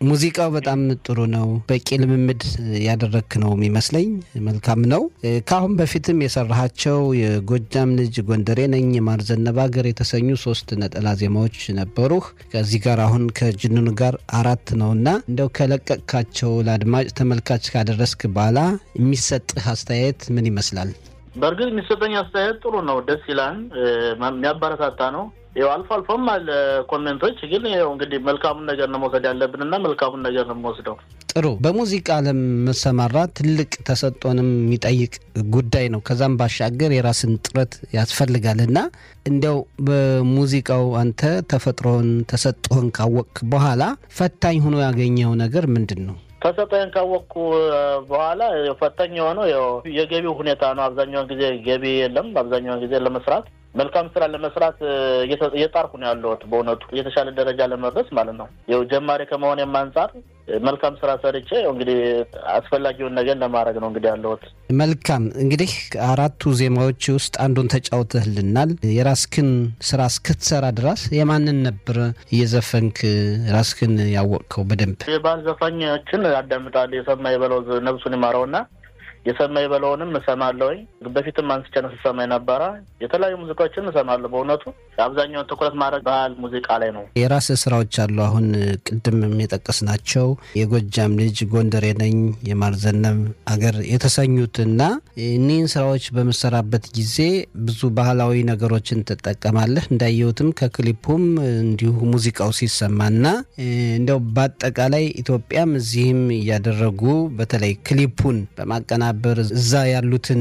ሙዚቃው በጣም ጥሩ ነው። በቂ ልምምድ ያደረክ ነው የሚመስለኝ። መልካም ነው። ከአሁን በፊትም የሰራሃቸው የጎጃም ልጅ፣ ጎንደሬ ነኝ፣ የማር ዘነበ ሀገር የተሰኙ ሶስት ነጠላ ዜማዎች ነበሩህ። ከዚህ ጋር አሁን ከጅኑን ጋር አራት ነውና እንደው ከለቀቅካቸው ለአድማጭ ተመልካች ካደረስክ በኋላ የሚሰጥህ አስተያየት ምን ይመስላል? በእርግጥ የሚሰጠኝ አስተያየት ጥሩ ነው፣ ደስ ይላል፣ የሚያበረታታ ነው። ያው አልፎ አልፎም አለ ኮሜንቶች፣ ግን ያው እንግዲህ መልካሙን ነገር ነው መውሰድ ያለብን እና መልካሙን ነገር ነው የምወስደው። ጥሩ። በሙዚቃ ዓለም መሰማራት ትልቅ ተሰጦንም የሚጠይቅ ጉዳይ ነው። ከዛም ባሻገር የራስን ጥረት ያስፈልጋል እና እንዲያው በሙዚቃው አንተ ተፈጥሮን ተሰጥቶህን ካወቅክ በኋላ ፈታኝ ሆኖ ያገኘው ነገር ምንድን ነው? ተሰጠኝ ካወቅኩ በኋላ ፈታኝ የሆነው ያው የገቢው ሁኔታ ነው። አብዛኛውን ጊዜ ገቢ የለም። አብዛኛውን ጊዜ ለመስራት መልካም ስራ ለመስራት እየጣርኩ ነው ያለሁት። በእውነቱ የተሻለ ደረጃ ለመድረስ ማለት ነው። ያው ጀማሪ ከመሆኔም አንጻር መልካም ስራ ሰርቼ እንግዲህ አስፈላጊውን ነገር ለማድረግ ነው እንግዲህ ያለሁት። መልካም እንግዲህ አራቱ ዜማዎች ውስጥ አንዱን ተጫውተህልናል። የራስክን ስራ እስክትሰራ ድረስ የማንን ነበር እየዘፈንክ ራስክን ያወቅከው በደንብ? የባህል ዘፋኞችን አዳምጣለሁ። የሰማ የበለው ነብሱን ይማረውና የሰማ የበለውንም እሰማለሁኝ። በፊትም አንስቼ ነው ስሰማ የነበረ። የተለያዩ ሙዚቃዎችን እሰማለሁ። በእውነቱ አብዛኛውን ትኩረት ማድረግ ባህል ሙዚቃ ላይ ነው። የራስ ስራዎች አሉ። አሁን ቅድም የጠቀስናቸው የጎጃም ልጅ፣ ጎንደሬ ነኝ፣ የማርዘነብ አገር የተሰኙትና እኒህን ስራዎች በምሰራበት ጊዜ ብዙ ባህላዊ ነገሮችን ትጠቀማለህ። እንዳየሁትም ከክሊፑም እንዲሁ ሙዚቃው ሲሰማና እንዲያው በአጠቃላይ ኢትዮጵያም እዚህም እያደረጉ በተለይ ክሊፑን በማቀና በር እዛ ያሉትን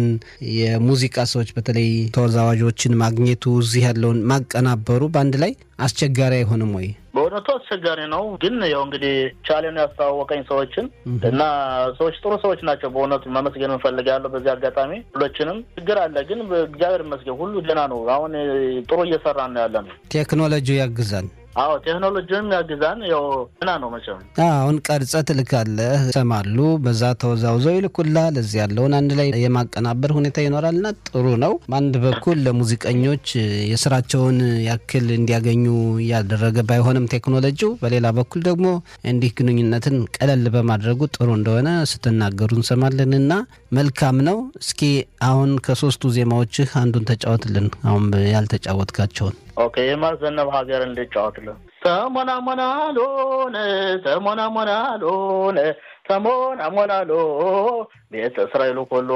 የሙዚቃ ሰዎች በተለይ ተወዛዋዦችን ማግኘቱ እዚህ ያለውን ማቀናበሩ በአንድ ላይ አስቸጋሪ አይሆንም ወይ? በእውነቱ አስቸጋሪ ነው። ግን ያው እንግዲህ ቻሌኑ ያስተዋወቀኝ ሰዎችን እና ሰዎች ጥሩ ሰዎች ናቸው። በእውነቱ መመስገን እንፈልጋለሁ። በዚህ አጋጣሚ ሁሎችንም ችግር አለ፣ ግን እግዚአብሔር ይመስገን ሁሉ ደህና ነው። አሁን ጥሩ እየሰራን ነው ያለ ነው። ቴክኖሎጂው ያግዛል። አዎ ቴክኖሎጂም ያግዛን። ያው ገና ነው መቼም። አሁን ቀርጸ ትልካለህ፣ ይሰማሉ፣ በዛ ተወዛውዘው ይልኩላል። እዚህ ያለውን አንድ ላይ የማቀናበር ሁኔታ ይኖራልና ጥሩ ነው። በአንድ በኩል ለሙዚቀኞች የስራቸውን ያክል እንዲያገኙ እያደረገ ባይሆንም ቴክኖሎጂው፣ በሌላ በኩል ደግሞ እንዲህ ግንኙነትን ቀለል በማድረጉ ጥሩ እንደሆነ ስትናገሩ እንሰማለንና መልካም ነው። እስኪ አሁን ከሶስቱ ዜማዎችህ አንዱን ተጫወትልን፣ አሁን ያልተጫወትካቸውን ኦኬ የማር ዘነበ ሀገርን ልጫወትልን። ተሞናሞናሎን ተሞናሞናሎን ተሞናሞናሎ ቤተ እስራኤሉ ሁሉ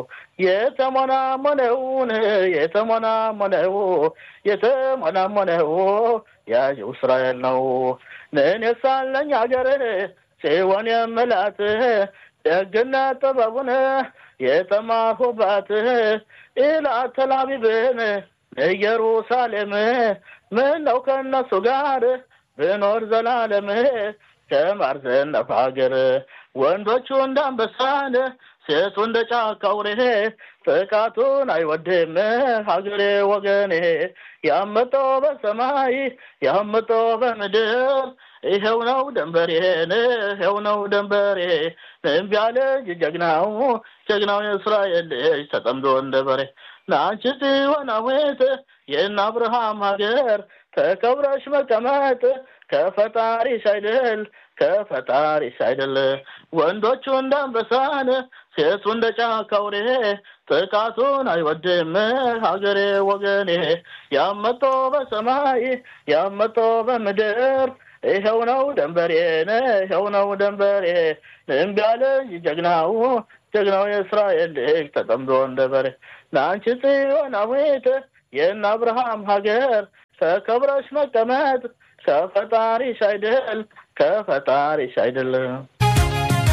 የተሞናሞነውን የተሞናሞነው የተሞናሞነው ያዥው እስራኤል ነው። እኔ ሳለኝ ሀገርን ሲሆን የምላት ደግነት ጥበቡን የተማርሁባት ኢላት ተላቢብን ኢየሩሳሌም ምን ነው ከእነሱ ጋር ብኖር ዘላለም ከማር ዘነበ ሀገር ወንዶቹ እንደ አንበሳን ሴቱ እንደ ጫካ አውሬ ጥቃቱን አይወድም ሀገሬ ወገኔ ያመጣው በሰማይ ያመጣው በምድር ይኸው ነው ደንበሬን ይኸው ነው ደንበሬ እምቢ አለ ጀግናው ጀግናው የእስራኤል ልጅ ተጠምዶ እንደ በሬ ለአንቺ ጽዮናዊት የእነ አብርሃም ሀገር ተከብረሽ መቀመጥ ከፈጣሪሽ አይደል ከፈጣሪሽ አይደል ወንዶቹ እንደ አንበሳን ሴቱ እንደ ጫካ አውሬ ጥቃቱን አይወድም ሀገሬ ወገኔ ያመጦ በሰማይ ያመጦ በምድር ይኸው ነው ደንበሬን ይኸው ነው ደንበሬ እምቢ አለኝ ጀግናው ጀግናው የእስራኤል ልጅ ተጠምዶ እንደ በሬ ለአንቺ ጽዮናዊት የእነ አብርሃም ሀገር ተከብረሽ መቀመጥ ከፈጣሪሽ አይደል ከፈጣሪሽ አይደለም